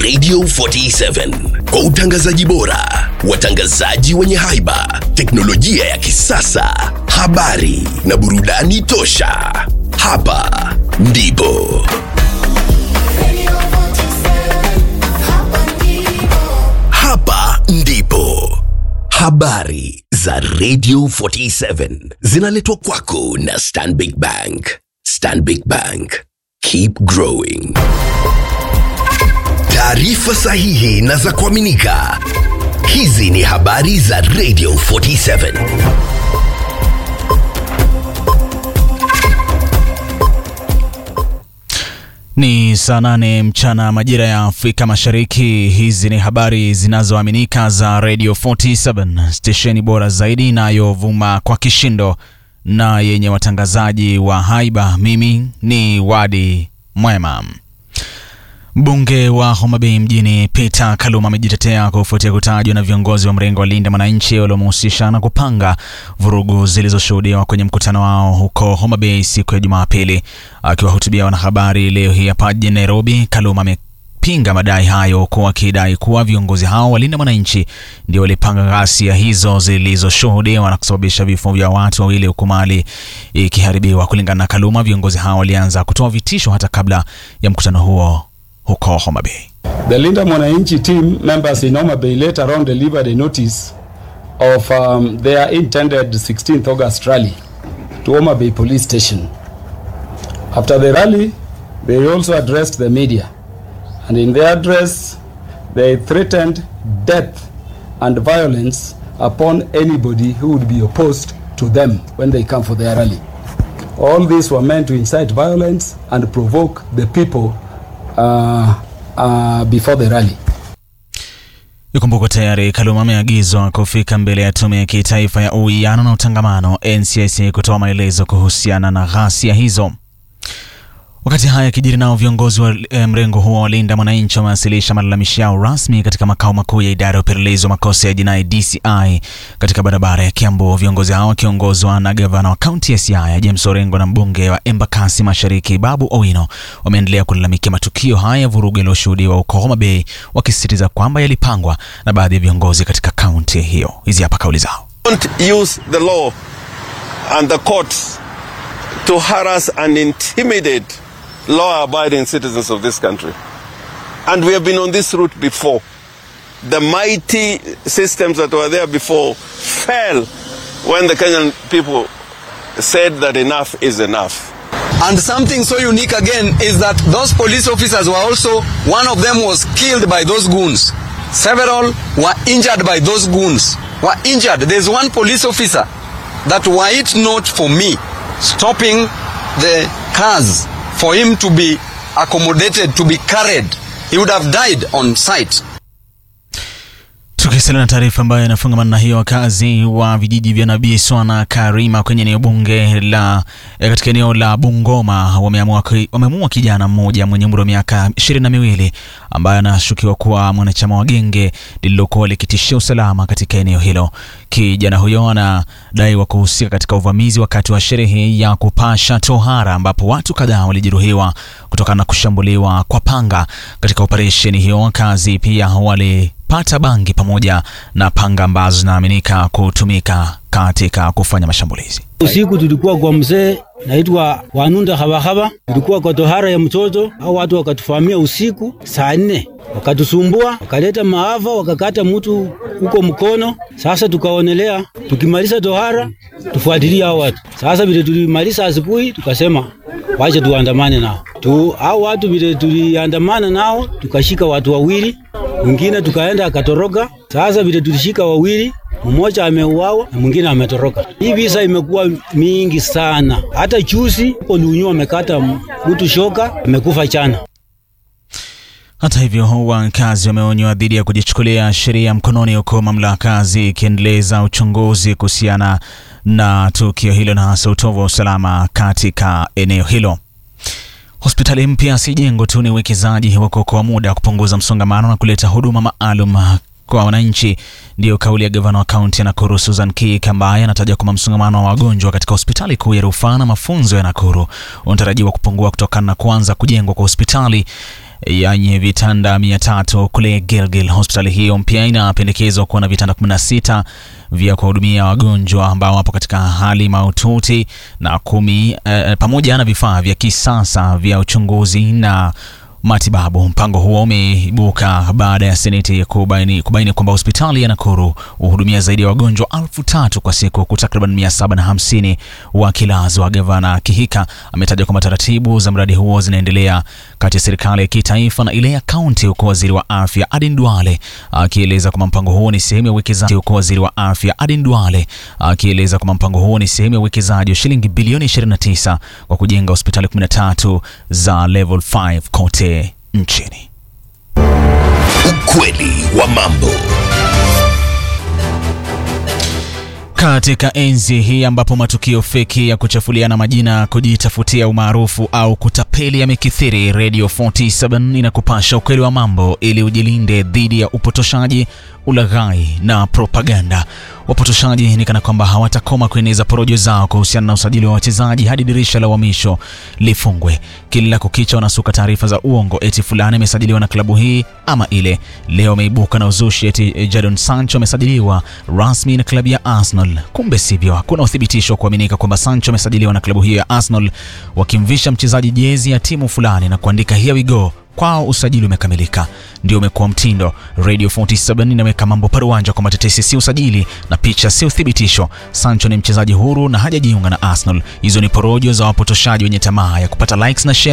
Radio 47 kwa utangazaji bora, watangazaji wenye haiba, teknolojia ya kisasa, habari na burudani tosha. Hapa ndipo hapa ndipo habari za Radio 47 zinaletwa kwako na Stanbic Bank. Stanbic Bank, keep growing. Taarifa sahihi na za kuaminika. Hizi ni habari za Radio 47. Ni saa nane mchana majira ya Afrika Mashariki. Hizi ni habari zinazoaminika za Radio 47, stesheni bora zaidi inayovuma kwa kishindo na yenye watangazaji wa haiba. Mimi ni Wadi Mwema. Mbunge wa Homa Bay mjini Peter Kaluma amejitetea kufuatia kutajwa na viongozi wa mrengo wa Linda Mwananchi waliomhusisha na kupanga vurugu zilizoshuhudiwa kwenye mkutano wao huko Homa Bay siku ya Jumapili. Akiwahutubia wanahabari leo hii hapa jijini Nairobi, Kaluma amepinga madai hayo huku akidai kuwa viongozi hao wa Linda Mwananchi ndio walipanga ghasia hizo zilizoshuhudiwa na kusababisha vifo vya watu wawili huku mali ikiharibiwa. Kulingana na Kaluma, viongozi hao walianza kutoa vitisho hata kabla ya mkutano huo huko Homa Bay. The Linda Mwananchi team members in Homa Bay later on delivered a notice of um, their intended 16th August rally to Homa Bay police station. After the rally, they also addressed the media. And in their address, they threatened death and violence upon anybody who would be opposed to them when they come for their rally. All these were meant to incite violence and provoke the people uh, uh, before the rally. Ikumbukwe tayari Kaluma ameagizwa kufika mbele ya tume ya kitaifa ya uwiano na utangamano NCIC kutoa maelezo kuhusiana na ghasia hizo. Wakati haya yakijiri, nao viongozi wa eh, mrengo huo wa Linda Mwananchi wamewasilisha malalamishi yao rasmi katika makao makuu ya idara ya upelelezi wa makosa ya jinai DCI katika barabara ya Kiambu. Viongozi hao wakiongozwa na gavana wa kaunti ya Siaya James Orengo na mbunge wa Embakasi Mashariki Babu Owino wameendelea kulalamikia matukio haya ya vurugu yaliyoshuhudiwa huko Homa Bay, wakisisitiza kwamba yalipangwa na baadhi ya viongozi katika kaunti hiyo. Hizi hapa kauli zao. don't use the law and the courts to harass and intimidate law abiding citizens of this country. And we have been on this route before. The mighty systems that were there before fell when the Kenyan people said that enough is enough. And something so unique again is that those police officers were also, one of them was killed by those goons. Several were injured by those goons. Were injured. There's one police officer that were it not for me stopping the cars for him to be accommodated, to be carried, he would have died on site. Tukisalia na taarifa ambayo inafungamana na hiyo, wakazi wa vijiji vya Nabii Swana Karima kwenye eneo bunge la eh, katika eneo la Bungoma wameamua ki- wamemuua kijana mmoja mwenye umri wa miaka ishirini na miwili ambaye anashukiwa kuwa mwanachama wa genge lililokuwa likitishia usalama katika eneo hilo. Kijana huyo anadaiwa kuhusika katika uvamizi wakati wa sherehe ya kupasha tohara ambapo watu kadhaa walijeruhiwa kutokana na kushambuliwa kwa panga. Katika operesheni hiyo, wakazi pia wali pata bangi pamoja na panga ambazo zinaaminika kutumika katika kufanya mashambulizi. Usiku tulikuwa kwa mzee naitwa Wanunda Habahaba, tulikuwa kwa tohara ya mtoto au watu wakatufamia usiku saa nne, wakatusumbua, wakaleta maafa, wakakata mtu huko mkono. Sasa tukaonelea tukimaliza tohara tufuatilie hao watu. Sasa vile tulimaliza asubuhi, tukasema wacha tuandamane nao tu. Hao watu vile tuliandamana nao, tukashika watu wawili, mwingine tukaenda akatoroka. Sasa vile tulishika wawili mmoja ameuawa na mwingine ametoroka. Hii visa imekuwa mingi sana, hata juzi huko Lunyu amekata mtu shoka, amekufa chana. Hata hivyo, wakazi wameonywa dhidi ya kujichukulia sheria mkononi, huku mamlaka zikiendeleza uchunguzi kuhusiana na tukio hilo na hasa utovu wa usalama katika eneo hilo. Hospitali mpya si jengo tu, ni uwekezaji wa kuokoa muda wa kupunguza msongamano na kuleta huduma maalum kwa wananchi. Ndiyo kauli ya gavana wa kaunti ya Nakuru Susan Kik, ambaye anataja kwamba msongamano wa wagonjwa katika hospitali kuu ya rufaa na mafunzo ya Nakuru unatarajiwa kupungua kutokana na kuanza kujengwa kwa hospitali yenye vitanda 300 kule Gilgil. Hospitali hiyo mpya inapendekezwa kuwa na vitanda 16 vya kuwahudumia wagonjwa ambao wapo katika hali mahututi na kumi eh, pamoja na vifaa vya kisasa vya uchunguzi na matibabu. Mpango huo umeibuka baada ya seneti kubaini, kubaini kwamba hospitali ya Nakuru huhudumia zaidi ya wagonjwa elfu tatu kwa siku huku takriban mia saba na hamsini wakilazwa. Gavana Kihika ametaja kwamba taratibu za mradi huo zinaendelea kati ya serikali ya kitaifa na ile ya kaunti, huku waziri wa afya Aden Duale akieleza kwamba mpango huo ni sehemu ya uwekezaji, huku waziri wa afya Aden Duale akieleza kwamba mpango huo ni sehemu ya uwekezaji wa shilingi bilioni 29 kwa kujenga hospitali 13 za level 5 kote nchini. Ukweli wa mambo. Katika enzi hii ambapo matukio feki ya kuchafuliana majina, kujitafutia umaarufu au kutapeli yamekithiri, Radio 47 inakupasha ukweli wa mambo ili ujilinde dhidi ya upotoshaji, ulaghai na propaganda. Wapotoshaji ni kana kwamba hawatakoma kueneza porojo zao kuhusiana na usajili wa wachezaji hadi dirisha la uhamisho lifungwe. Kila kukicha wanasuka taarifa za uongo eti fulani amesajiliwa na klabu hii ama ile. Leo ameibuka na uzushi eti Jadon Sancho amesajiliwa rasmi na klabu ya Arsenal. Kumbe sivyo, hakuna uthibitisho wa kuaminika kwamba Sancho amesajiliwa na klabu hiyo ya Arsenal, wakimvisha mchezaji jezi ya timu fulani na kuandika here we go kwao usajili umekamilika. Ndio umekuwa mtindo. Radio 47 inaweka mambo paruanja kwamba tetesi si usajili na picha si uthibitisho. Sancho ni mchezaji huru na hajajiunga na Arsenal. Hizo ni porojo za wapotoshaji wenye tamaa ya kupata likes na shares